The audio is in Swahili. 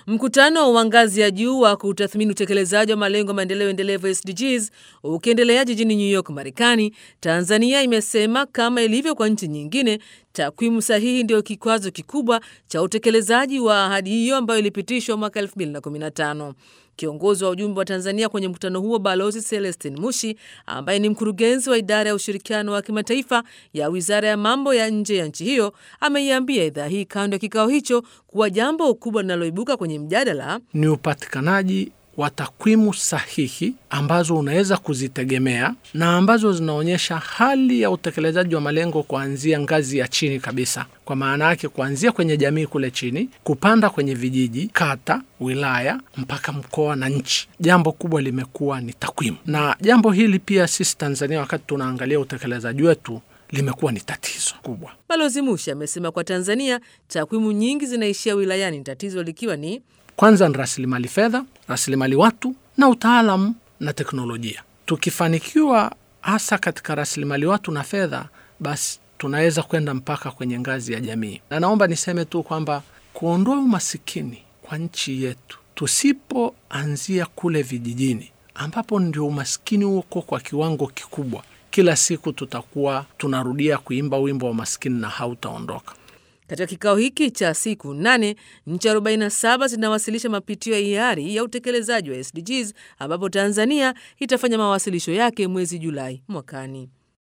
Mkutano wa ngazi ya juu wa kutathmini utekelezaji wa malengo ya maendeleo endelevu SDGs ukiendelea jijini New York, Marekani, Tanzania imesema kama ilivyo kwa nchi nyingine, takwimu sahihi ndio kikwazo kikubwa cha utekelezaji wa ahadi hiyo ambayo ilipitishwa mwaka 2015. Kiongozi wa ujumbe wa Tanzania kwenye mkutano huo Balozi Celestin Mushi, ambaye ni mkurugenzi wa idara ya ushirikiano wa kimataifa ya wizara ya mambo ya nje ya nchi hiyo, ameiambia idhaa hii kando ya kikao hicho kuwa jambo kubwa linaloibuka kwenye mjadala ni upatikanaji wa takwimu sahihi ambazo unaweza kuzitegemea na ambazo zinaonyesha hali ya utekelezaji wa malengo kuanzia ngazi ya chini kabisa, kwa maana yake kuanzia kwenye jamii kule chini, kupanda kwenye vijiji, kata, wilaya mpaka mkoa na nchi. Jambo kubwa limekuwa ni takwimu, na jambo hili pia sisi Tanzania, wakati tunaangalia utekelezaji wetu limekuwa ni tatizo kubwa. Balozi Mushi amesema kwa Tanzania takwimu nyingi zinaishia wilayani, tatizo likiwa ni kwanza ni rasilimali fedha, rasilimali watu na utaalamu na teknolojia. Tukifanikiwa hasa katika rasilimali watu na fedha, basi tunaweza kwenda mpaka kwenye ngazi ya jamii. Na naomba niseme tu kwamba kuondoa umasikini kwa nchi yetu, tusipoanzia kule vijijini ambapo ndio umasikini huko kwa kiwango kikubwa, kila siku tutakuwa tunarudia kuimba wimbo wa maskini na hautaondoka. Katika kikao hiki cha siku nane, nchi 47 zinawasilisha mapitio ya hiari ya utekelezaji wa SDGs ambapo Tanzania itafanya mawasilisho yake mwezi Julai mwakani.